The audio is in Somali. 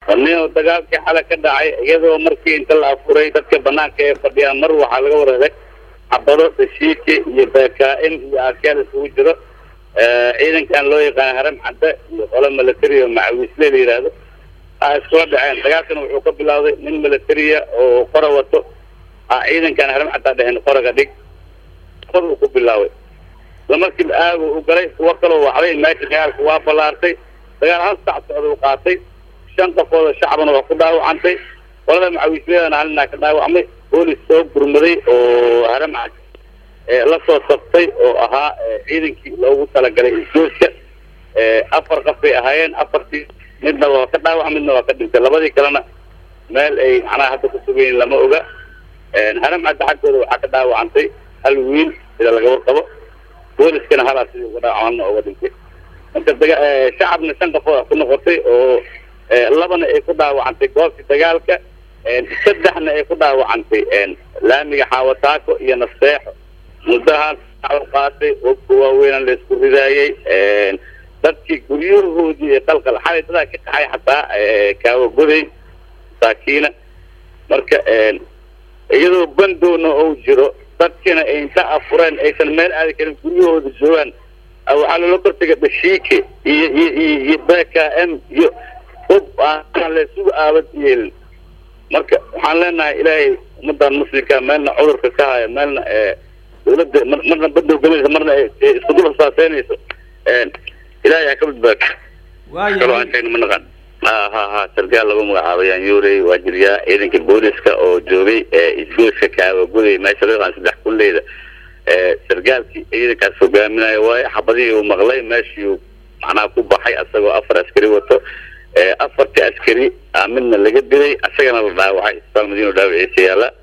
nin dagaalkii xale ka dhacay iyadoo markii inta la afuray dadka banaanka ee fadhiyaan mar waxaa laga wareegay xabado dashiiki iyo bkm iyo arkeel isugu jiro ciidankan loo yaqaana haram cadde iyo qolo milatary oo macawiisle la yidhaahdo a iskula dhaceen dagaalkana wuxuu ka bilowday nin milatariya oo qora wato a ciidankan haram caddaa dheheen qoraga dhig qor uu ku bilaabay isla markiiba aagu u galay kuwo kaloo waxday meesha dagaalka waa ballaartay dagaal hal sac socda u qaatay shan qofooda shacbana waa ku dhaawacantay qolada macawiisleedana halinaa ka dhaawacmay boolis soo gurmaday oo haram cad la soo sabtay oo ahaa ciidankii loogu talagalay isgoodka afar qof bay ahaayeen afartii midna waa ka dhaawac midna waa ka dhintay labadii kalena meel ay macnaha hadda ku sugayiin lama oga haram cadda xaggooda waxaa ka dhaawacantay hal wiil sida laga warqabo booliskana halaa sidii uga dhaawacana uga dhintay marka daga shacabna shan qofood ku noqotay oo labana ay ku dhaawacantay goobtii dagaalka saddexna ay ku dhaawacantay laamiga xaawataako iyo naseexo muddahaan qaatay wabka waaweynan la isku ridaayey dadkii guryahoodii ee qalqal xalay dadaa ka kaxay xataa kaawagoday masaakiina marka iyadoo bandowna ou jiro dadkina ay inta afureen aysan meel aadi karin guryahooda joogaan waxaa loola kortega dhashiike iyo iyo iyo b k m iyo ub aan laysugu aabad yeelin marka waxaan leenahay ilaahay ummadan muslimka meelna cudurka ka haya meelna dawladda marna badow gelaysa marna isku dul hasaaseynayso ilaahay ha ka badbaado kaloo aan sheegna ma naqan ha ha ha sargaal lagu magacaabo yaanyuurey waa jiryaa ciidanka booliska oo joogay isgooska kaawagoday meesha loo yaqaan saddex kulleyda sargaalkii ciidankaas hogaaminayo waaye xabadihii uu maqlay meeshii macnaha ku baxay asagoo afar askari wato afartii askari midna laga dilay asagana la dhaawacay isbitaal madiino dhaawiciisa yaalla